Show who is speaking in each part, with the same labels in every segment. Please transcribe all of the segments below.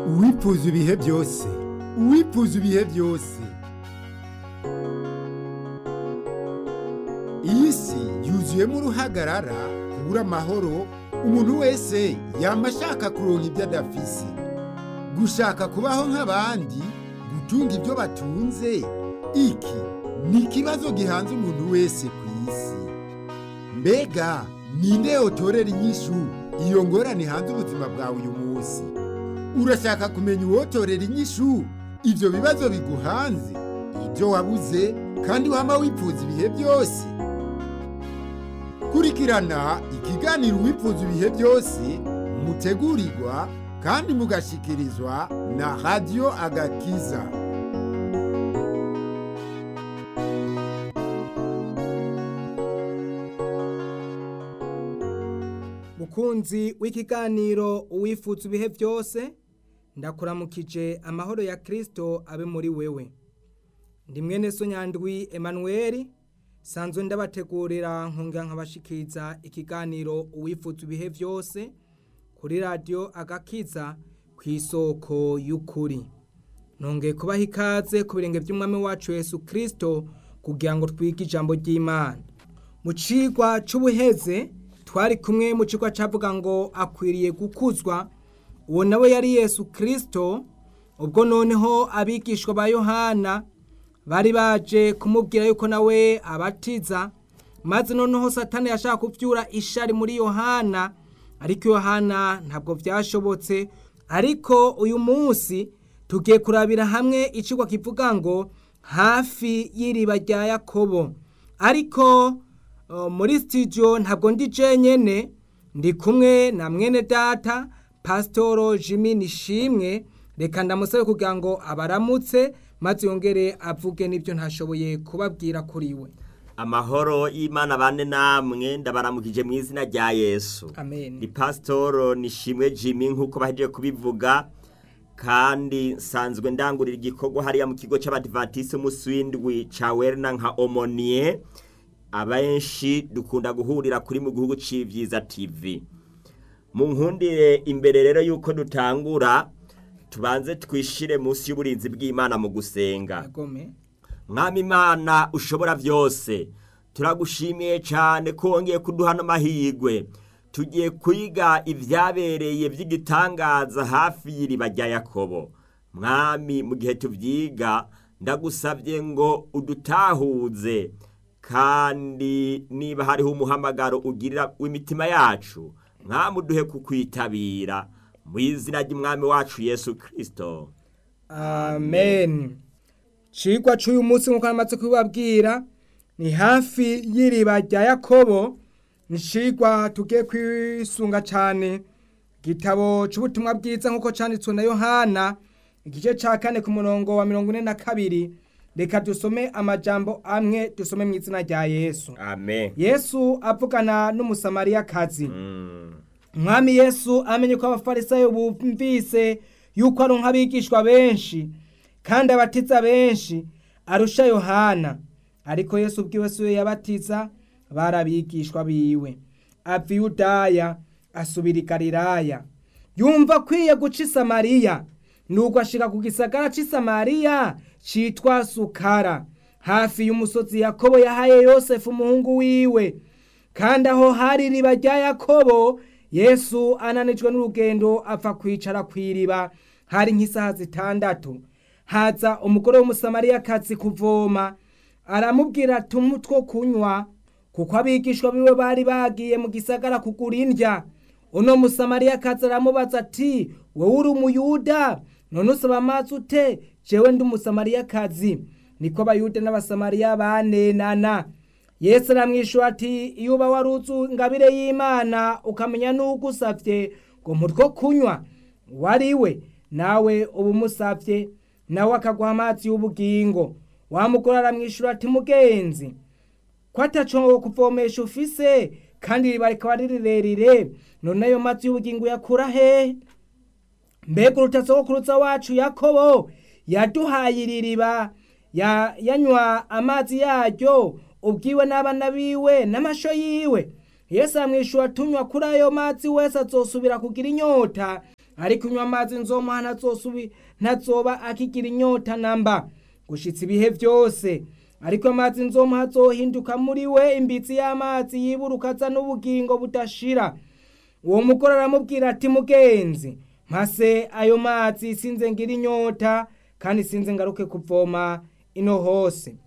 Speaker 1: uwifuza ibihe byose uwifuza ibihe byose iyi si yuzuyemo uruhagarara kubura amahoro umuntu wese yama ashaka kuronka ibyo adafise gushaka kubaho nk'abandi gutunga ibyo batunze iki ni ikibazo gihanze umuntu wese ku isi mbega ninde yotorera inyishu iyo ngorane hanze ubuzima bwawe uyu munsi urashaka kumenya uwotorera inyishu ibyo bibazo biguhanze ibyo wabuze kandi wama wifuza ibihe byose kurikirana ikiganiro wifuza ibihe byose mutegurirwa kandi mugashikirizwa na radiyo agakiza
Speaker 2: mukunzi w'ikiganiro uwifuza ibihe byose ndakuramukije amahoro ya kirisito abe muri wewe ndi mwene so nyandwi emanuweli sanzwe ndabategurira nkunga nkabashikiza ikiganiro uwifuza ibihe byose kuri radiyo agakiza ku isoko y'ukuri nongeye kubaha ikaze ku birenge by'umwami wacu Yesu kirisito kugira ngo twige ijambo ry'imana mu cigwa c'ubuheze twari kumwe mu kigo cyavuga ngo akwiriye gukuzwa uwo nawe yari yesu kirisito ubwo noneho abigishwa ba yohana bari baje kumubwira yuko nawe abatiza maze noneho satani yashaka kubyura ishari muri yohana ariko yohana ntabwo byashobotse ariko uyu munsi tugiye kurabira hamwe ikigo kivuga ngo hafi y'iriba rya yakobo ariko muri sitidiyo ntabwo ndi jenyine ndi kumwe na mwene data pasitoro jimmy nishimwe reka ndamusabe kugira ngo abaramutse maze yongere avuge n'ibyo ntashoboye kubabwira kuri we
Speaker 3: amahoro y'imana bane namwe ndabaramukije mu izina rya yesu
Speaker 2: amen
Speaker 3: ni pasitoro nishimwe jimmy nk'uko bahejeje kubivuga kandi nsanzwe ndangurira igikorwa hariya mu kigo cy'abadivatisi umunsi w'indwi cya werina nka omoniye abenshi dukunda guhurira kuri mu gihugu cy'ibyiza tv mu nkundire imbere rero y'uko dutangura tubanze twishire munsi y'uburinzi bw'imana mu gusenga
Speaker 2: agome
Speaker 3: mwami imana ushobora byose turagushimiye cyane ko wongeye kuduha n'amahirwe tugiye kwiga ibyabereye by'igitangaza hafi y'iriba rya yakobo mwami mu gihe tubyiga ndagusabye ngo udutahuze kandi niba hariho umuhamagaro ugirira w'imitima yacu mwami uduhe kukwitabira mu izina ry'umwami wacu yesu kirisito
Speaker 2: amen cigwa c'uyu munsi nk'uko namaze kubibabwira ni hafi y'iriba rya yakobo ni cigwa tugiye kwisunga cane igitabo c'ubutumwa bwiza nk'uko canditswe na yohana igice ca kane ku murongo wa mirongo ine na kabiri reka dusome amajambo amwe dusome mu izina rya yesu
Speaker 3: amen
Speaker 2: yesu avugana n'umusamariyakazi
Speaker 3: Mm.
Speaker 2: umwami yesu amenye ko abafarisayo bumvise yuko ari nk'abigishwa benshi kandi abatiza benshi arusha yohana ariko yesu ubwiwe si we yabatiza bari abigishwa biwe ava i yudaya asubira i galilaya yumva akwiye guca i samariya nuko ashika ku gisagara c'i samariya citwa sukara hafi y'umusozi yakobo yahaye yosefu umuhungu wiwe kandi aho hari iriba rya yakobo yesu ananijwe n'urugendo apfa kwicara ku iriba hari nk'isaha zitandatu haza umugore w'umusamariyakazi kuvoma aramubwira ati two kunywa kuko abigishwa biwe bari bagiye mu gisagara kugura indya uno musamariyakazi aramubaza ati wowe uri umuyuda none usaba amazi ute jewe ndi umusamariyakazi niko abayuda n'abasamariya banenana yesu aramwishyura ati iyo uba waruzu ingabire y'imana ukamenya n'ugusabye ngo mutwo kunywa wari we nawe uba umusabye nawe akaguha amazi y'ubugingo wamugore aramwishyura ati mugenzi ko ataco kuvomesha ufise kandi iriba rikaba ari rirerire none ayo mazi y'ubugingo yakura hehe mbega urutasogokuruza wacu yakobo yaduhaye iri riba ya- yanywa amazi yaryo ubwiwe n'abana biwe n'amasho yiwe yesu amwishyura tunywa kuri ayo mazi wese azosubira kugira inyota ariko unywa amazi nzomuha ntazosubi ntazoba akigira inyota namba gushitsa ibihe byose ariko amazi nzomuha azohinduka muri we imbitsi y'amazi yiburuka aza n'ubugingo budashira uwo mugore aramubwira ati mugenzi mpase ayo mazi sinze ngira inyota kandi sinze ngaruke kuvoma ino hose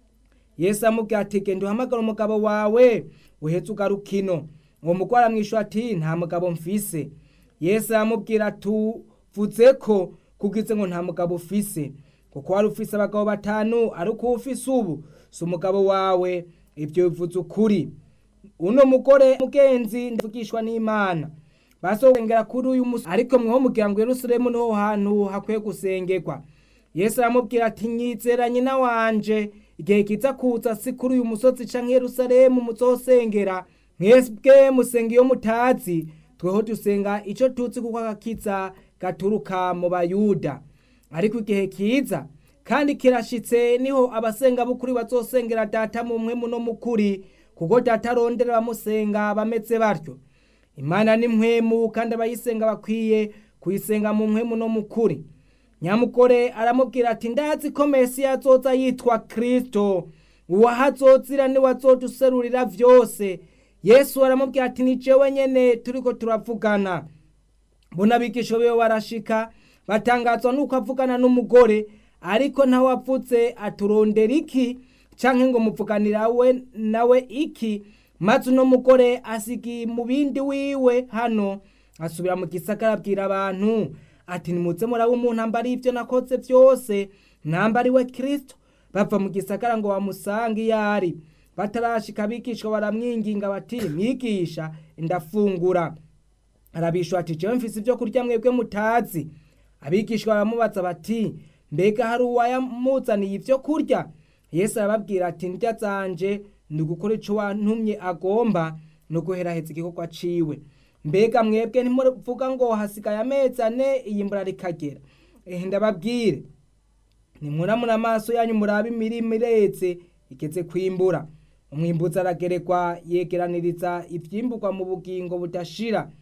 Speaker 2: yesu amubwira ati genda uhamagara umugabo wawe uhetse ugaruka ino uwo mugore aramwishyura ati nta mugabo mfise yesu aramubwira tuvuze ko kugize ngo nta mugabo ufise kuko wari ufise abagabo batanu ariko ufise ubu si umugabo wawe ibyo bivuze ukuri uno mugore mugenzi ndavugishwa n'imana basengera kuri uyu musi ariko mweho mugira ngo yerusalemu niho hantu hakwiye gusengerwa yesu aramubwira ati nyizera nyina wanje igihe kiza kuza si kuri uyu musozi canke yerusalemu muzosengera mwebwe musenga iyo mutazi tweho dusenga ico tuzi kuko agakiza gaturuka mu bayuda ariko igihe kiza kandi kirashitse niho abasenga b'ukuri bazosengera data mu mpwemu no mukuri kuko data arondera abamusenga bameze batyo imana ni mpwemu kandi abayisenga bakwiye kuyisenga mu mpwemu no mukuri nyamugore aramubwira ati ndazi ko mesiya azoza yitwa kristo uwahazozira niwe azoduserurira vyose yesu aramubwira ati ni jewe nyene turiko turavugana mbona abigisha biwe barashika batangazwa nuko avugana n'umugore ariko ntawe avuze aturondera iki canke ngo muvuganira we nawe iki maze uno mugore asigi mu bindi wiwe hano asubira mu gisagara abwira abantu ati nimuze muraba umuntu ambari ivyo nakoze vyose nambari we kristo bava mu gisagara ngo bamusange iyo ari batarashika abigishwa baramwinginga bati mwigisha ndafungura arabishwa ati jewe mfise ivyo kurya mwebwe mutazi abigishwa baramubaza bati mbega hari uwayamuzaniye ivyo kurya yesu arababwira ati ndya zanje ni ugukora ico wantumye agomba no guheraheza igikorwa ciwe mbega mwebwe ntimuvuga ngo hasigaye amezi ane iyimbura rikagera ehe ndababwire nimwuramura amaso yanyu murabe imirima iretse igeze kwimbura umwimbuzi aragerekwa yegeraniriza ivyimburwa mu bugingo budashira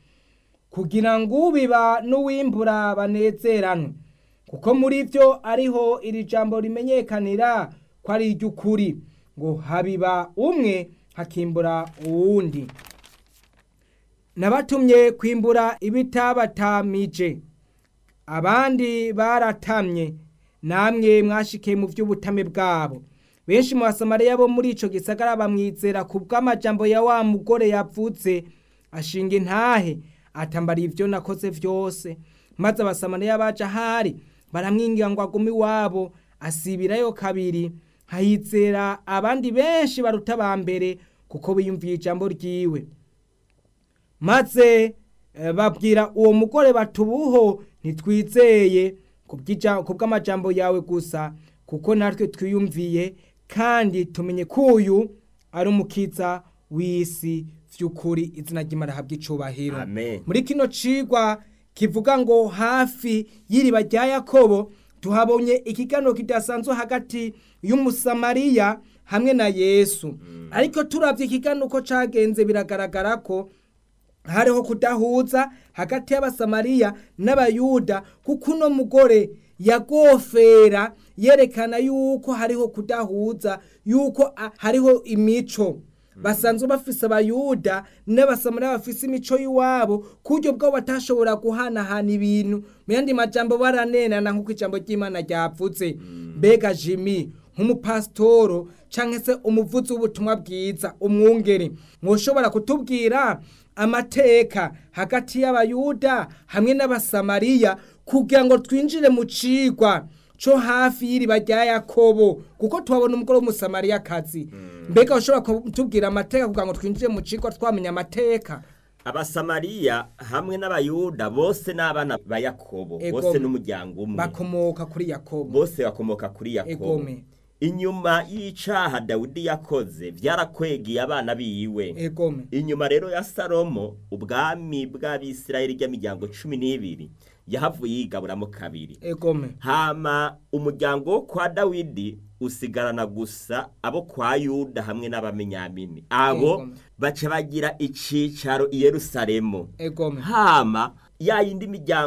Speaker 2: kugira ngo ubiba n'uwimbura banezeranwe kuko muri vyo ariho iri jambo rimenyekanira ko ari iry'ukuri ngo habiba umwe hakimbura uwundi nabatumye kwimbura ibitabatamije abandi baratamye namwe mwashikiye mu vy'ubutame bwabo benshi mu basamariya bo muri ico gisagara bamwizera ku bw'amajambo ya wa mugore yavuze ashinga intahe atambara ivyo nakoze vyose maze abasamariya baje ahari baramwingira ngo agume iwabo asibirayo kabiri hahizera abandi benshi baruta ba mbere kuko biyumviye ijambo ryiwe maze eh, babwira uwo mugore batubuho ntitwizeye ku bw'amajambo yawe gusa kuko natwe twiyumviye kandi tumenye ko uyu ari umukiza w'isi vy'ukuri izina ry'imana habwa icubahiro
Speaker 3: Amen.
Speaker 2: muri kino cigwa kivuga ngo hafi y'iriba rya yakobo tuhabonye ikiganiro kidasanzwe hagati y'umusamariya hamwe na yesu ariko turavye ikiganiro uko cagenze biragaragara ko hariho kudahuza hagati y'abasamariya n'abayuda kuko uno mugore yagofera yerekana yuko hariho kudahuza yuko a- hariho imico basanzwe bafise abayuda n'abasamariya bafise imico y'iwabo ku buryo bwabo batashobora guhanahana ibintu mu yandi majambo baranenana nk'uko ijambo ry'imana ryavuze mbega jimi nk'umupasitoro canke se umuvuzi w'ubutumwa bwiza umwungeri mwoshobora kutubwira amateka hagati y'abayuda hamwe n'abasamariya kugira ngo twinjire mu cigwa co hafi y'iriba rya yakobo kuko tuhabona umugore w'umusamariyakazi mbega ushobora kutubwira amateka kugira ngo twinjire mu cigwa twamenya amateka
Speaker 3: abasamariya hamwe n'abayuda bose n'abana ba yakobo
Speaker 2: Ego.
Speaker 3: bose n'umuryango umwe
Speaker 2: bakomoka kuri yakobo
Speaker 3: bose bakomoka kuri yakobo
Speaker 2: egome
Speaker 3: inyuma y'icaha dawidi yakoze vyarakwegeye abana biwe
Speaker 2: egome
Speaker 3: inyuma rero ya salomo ubwami bw'abisirayeli ry'imiryango cumi n'ibiri yahavuye yigaburamo kabiri
Speaker 2: egome
Speaker 3: hama umuryango wo kwa dawidi usigarana gusa abo kwa yuda hamwe n'abamenyamini abo
Speaker 2: Yego.
Speaker 3: baca bagira icicaro i yerusalemu
Speaker 2: egome
Speaker 3: hama ya yindi miryango